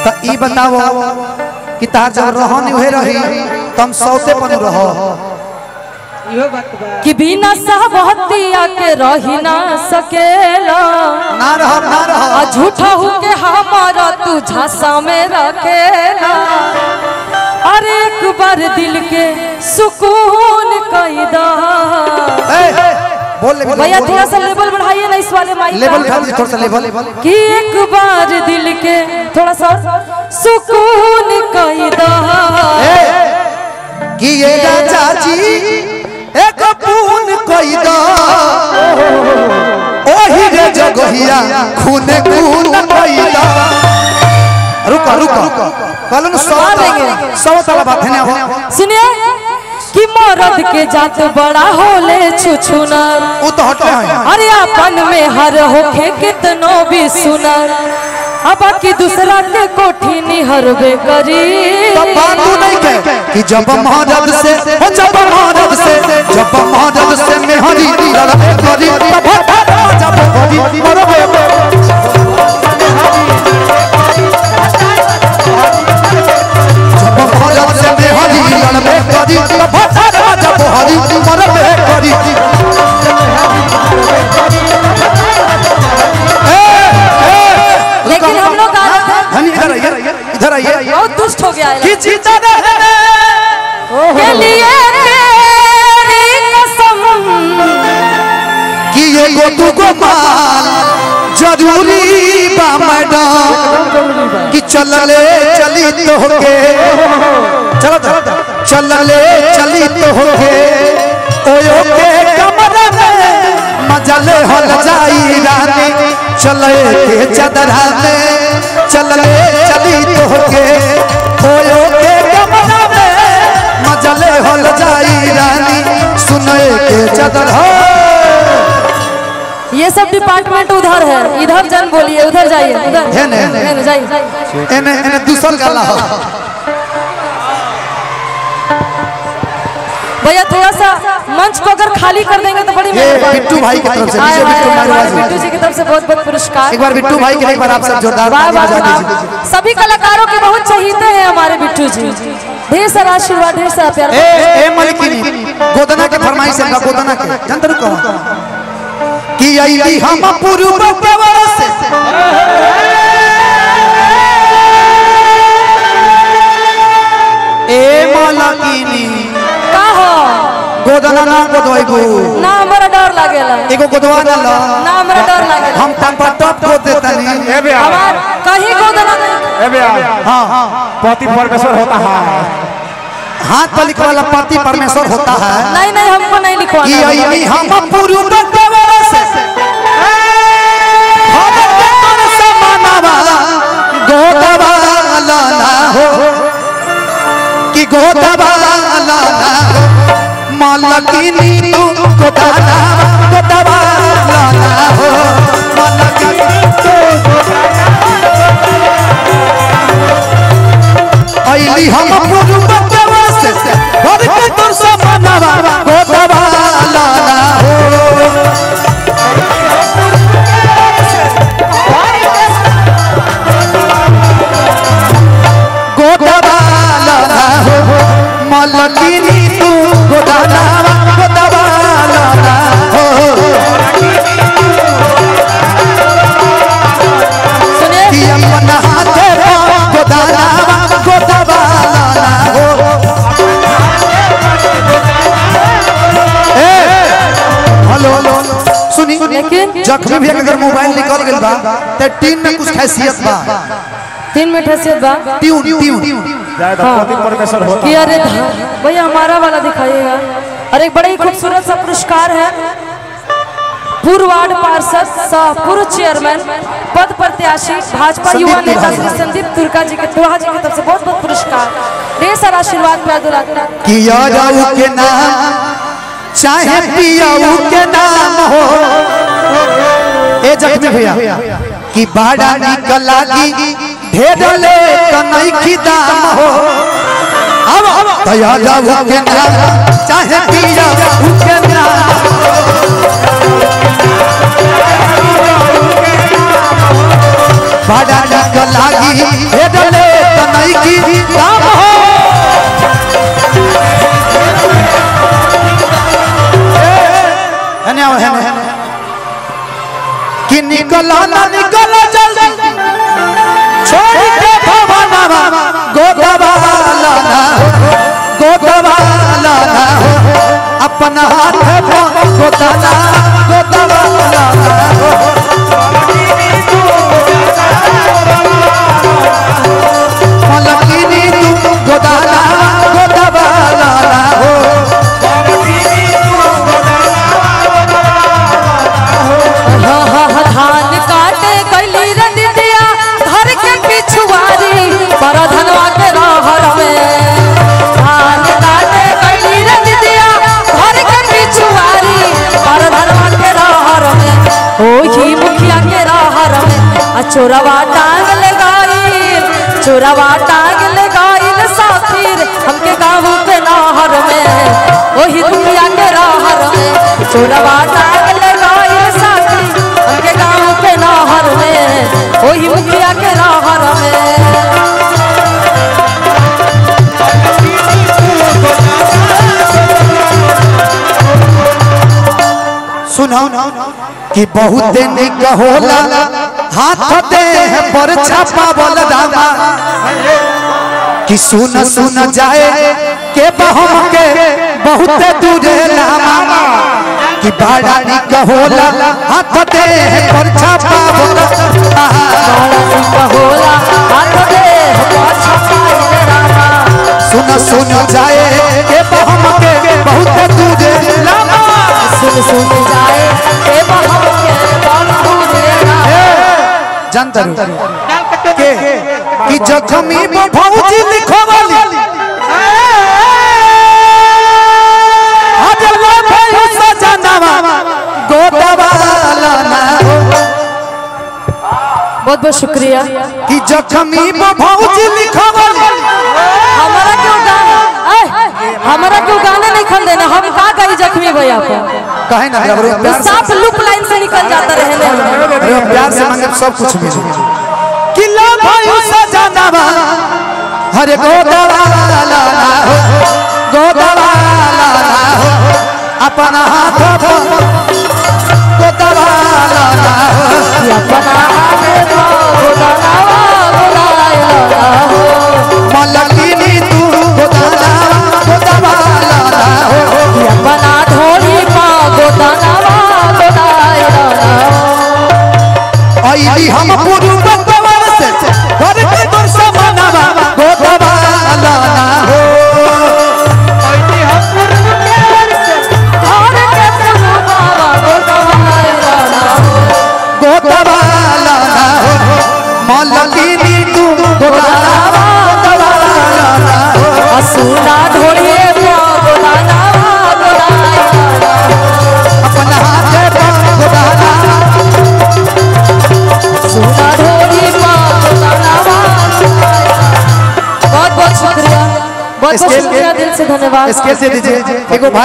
तो ई बताओ कि तार जब रहन उहे रही तुम सौते पन रहो इहो बात बा कि बिना सहबतिया के रही ना सकेला ना रहो ना आ रहो झूठा हो के हमारा तू झांसा में रखेला अरे एक बार दिल के सुकून कैदा ए, बोल ले भैया थोड़ा सा लेवल बढ़ाइए ना इस वाले माइक लेवल का उठा दीजिए, थोड़ा सा लेवल कि एक बार दिल के थोड़ा सा सुकून कैदा कि ये राजा जी एक पून कोई दो ओही रे जगहिया खूने खून कोई दो रुको रुको कहलन सौ देंगे। सौ तला बात है ना हो सुनिए कि मर्द के जात बड़ा होले छुछुनर वो तो हटे हैं अरे अपन में हर होखे कितनो भी सुनर अब बाकी दूसरा के कोठी निहरबे करी तब बात तू नहीं कह कि जब महाराज से हो जब महाराज से जब महाराज से मेहरी लड़ाई करी तब जब हरी मरबे जब महाराज से मेहरी लड़ाई करी तब जब हरी मरबे करी लेकिन हम लोग आ रहे थे धनी इधर आइए इधर आइए बहुत दुष्ट हो गया है कि जीता रहे के लिए तेरी कसम कि ये गो तू गो माल जरूरी बा मैडम कि चलले चली तो होके चलो चलो चलले चली तो होके ओयो के कमरा में मजले हल जाई रानी चले के चदरा में चलले चली तो होके ओयो के कमरा में मजले हल जाई रानी सुने के चदरा ये सब डिपार्टमेंट उधर है इधर जन बोलिए उधर जाइए उधर है ना, है ना। है ना, जाइए एने एने दूसर गाला हो भैया थोड़ा सा मंच को अगर खाली कर देंगे तो बड़ी ये मेहरबानी बिट्टू भाई की तरफ से आए, नीचे आए, बिट्टू आए, मारवाड़ी। हमारे बिट्टू जी की तरफ से बहुत बहुत पुरस्कार एक बार बिट्टू भाई के लिए एक बार आप सब जोरदार वाह ताली वाह बजा वाह। दीजिए सभी कलाकारों के बहुत चहीते हैं हमारे बिट्टू जी ढेर सारा आशीर्वाद ढेर सारा प्यार ए ए मलिकिनी गोदना के फरमाइश है गोदना के जनतर को कि आईली हम पूर्व प्रवर से ए मलिकिनी का हो गोदना ना गोदवाइबू ना हमारा डर लागेला एगो गोदवा ना लो ना हमारा डर लागेला हम टप टप को देतनी हमार कहीं को देना नहीं हां हां पति परमेश्वर होता है हाथ पर लिखा वाला पति परमेश्वर होता है नहीं नहीं हमको नहीं कि लिखवाना आईली हम पूर्व प्रवर से भगत तन समानवा गोदवा लाला हो कि गोदवा लाला हो मलकिनी तू गोदाना गोदवा लाला हो मलकिनी तू आईली हम पूर्व प्रवर से भगत तन समानवा गोदवा लाला हो गोदबाला हो मलकिनी तू गोदाना गोदबाला हो सुनिए कि अपन हाथे गोदाना गोदबाला हो ए हेलो हेलो सुनी लेकिन जख्मी भी अगर मोबाइल निकल गेल बा त टीम में कुछ खासियत बा तीन मिनट हैसियत बा ट्यून ट्यून ज्यादा पति परमेश्वर होता कि अरे धा- भैया हमारा वाला दिखाइएगा और एक बड़ा ही खूबसूरत सा पुरस्कार है पूर्व वार्ड पार्षद सह पूर्व चेयरमैन पद प्रत्याशी भाजपा संदीप युवा नेता तुर्का। श्री संदीप तुर्का जी के तुहा जी की तरफ से बहुत बहुत पुरस्कार ढेर सारा आशीर्वाद प्यार दुलार किया जाऊ के नाम चाहे पियाऊ के नाम हो ए जख्मी भैया कि बाड़ा निकल लागी ढेर ले कनई की दाम हो अब दया जाऊ के नाम चाहे पियाऊ के नाम बाड़ा निकल लागी बाकी हे डले तनई की काम हो हने आओ हने कि निकला ना निकला जल्दी छोड़ के भवनवा गोदवाला ना गोदवाला ना अपना हाथ पर गोदना गोदवाला ना मलकिनी तू गोदाना गोदवाला ना हो हाँ, हाँ, हाँ, धान काटे कैली रंदिया घर के पिछुआरी पर धनवा के रहर में धान काटे कैली रंदिया घर के पिछुआरी पर धनवा के रहर में ओही मुखिया के रहर में आ चोरवा टांग ले गईल चोरवा टांग ले गईल साथीर हमके गाँव के नहर में ओही मुखिया के रहर में चोरवा टांग ले गईल साथी हमके गाँव के नहर में ओही मुखिया के रहर में सुनो कि बहुत निक होला हाथ दे पर छापा बोल दामा कि सुन सुन जाए के बहम के बहुत दूरे लामा कि बड़ा निक होला हाथ दे पर छापा बोल दामा होला हाथ दे पाछा पाए रामा सुन सुन जाए के बहम के बहुत दूरे लामा सुन सुन जाए ए बहम के बाबू रे रामा जानता के कि जखमी में भौजी लिखवाली आज ला भाई सजनवा गोदवाला ना हो बहुत बहुत शुक्रिया कि जखमी में भौजी लिखवाली हमारा क्यों गाना आए, हमारा क्यों गाना नहीं खन देना हम का गई जख्मी भैया को कहे ना अगर वो प्यार से साफ लुक लाइन से निकल जाता रहने अगर वो प्यार से मांगे तो सब कुछ मिले कि ला भाई सजनवा हरे गोदवाला ना हो गोदवाला ना हो अपना हाथ पर गोदवाला ना हो अपना हाथ को बनावा बुलाया हो मलकिनी तू गोदाना गोदवाला ना हो अपना ढोली पा गोदानवा गोदाया हो अइली हम पूर्व कवर से घर के वर्ष मनावा गोदवाला ना हो और के सुबावा गोदाया हो गोदवाला ना हो मलकिनी तू गोदाना गोदवाला ना हो असुना ढोलिए पा गोदानवा गोदाया अपना हाथ पर गोदाना सुना ढोली पा गोदानवा बहुत बहुत शुक्रिया बहुत बहुत इसके- शुक्रिया दिल से धन्यवाद स्केल से दीजिए एगो भाई